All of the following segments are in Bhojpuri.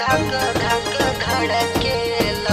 धक धक धड़केला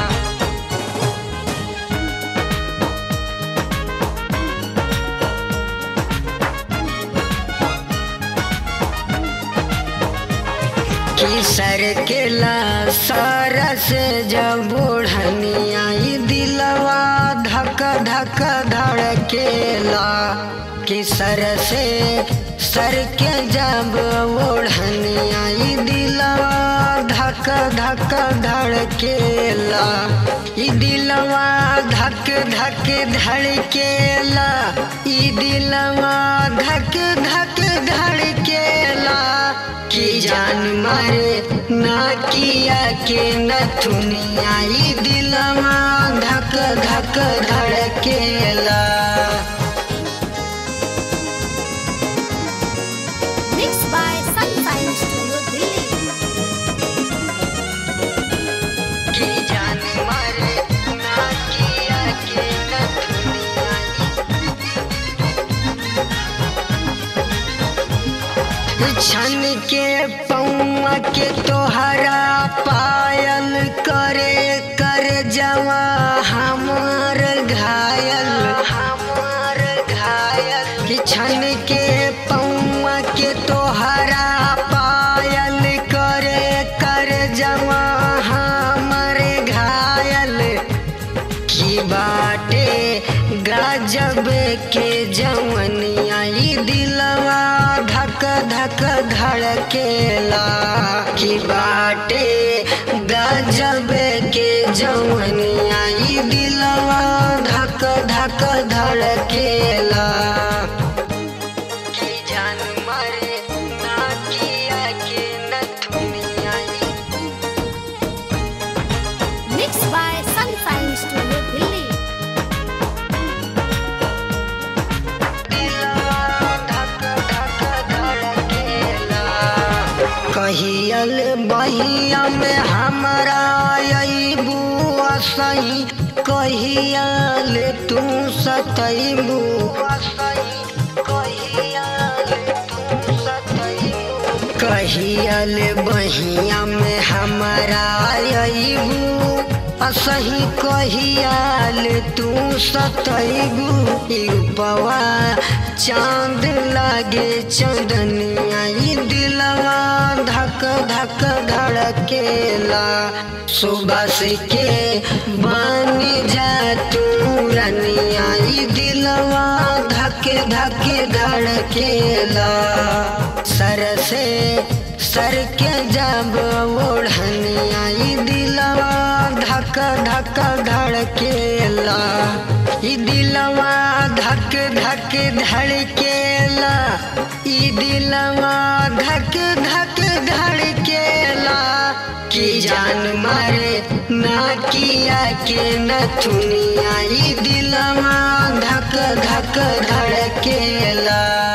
कि सर केला सरस जब बुढ़निया ई दिलवा धक धक धड़केला कि सर से सर के जब ओढ़निया ई दिलवा धक धक धड़केला ई दिलवा धक धक धड़केला ई दिलवा धक धक धड़केला की जान मारे ना किया के न थुनिया ई दिलवा धक धक धड़केला Mixed by Sunshine Studio Delhi. की जान मारे ना किया के न थुनिया ई छन के पौआ के तोहरा पायल करे कर जवा हमार घायल हमार घायल कि छन के पौआ के तोहरा पायल करे कर जवा हमार घायल की बाटे गजब के जवनिया ई दिलवा धक धक धड़केला की बाटे गजब के जवनिया ई दिलवा धक धक धड़केला की जान मारे ना किया के न थुनिया ई Mixed by Sunshine Studio Delhi. कहियल बहिया में हमरा अबू सही कहियल तू सतैबू कहियल बहिया में हमरा अबू असही कहियाल तू सतैबू रूपवा चांद लागे चंदनिया ई दिलवा धक धक धड़केला सुबह के बन जा तू रनिया ई दिलवा धक धक धड़केला सर से सर के जब ओढ़निया ई दिलवा धक धक धड़केला ई दिलवा धक धक धड़केला ई दिलवा धक धक धड़केला की जान मारे ना किया के न थुनिया ई दिलवा धक धक धड़केला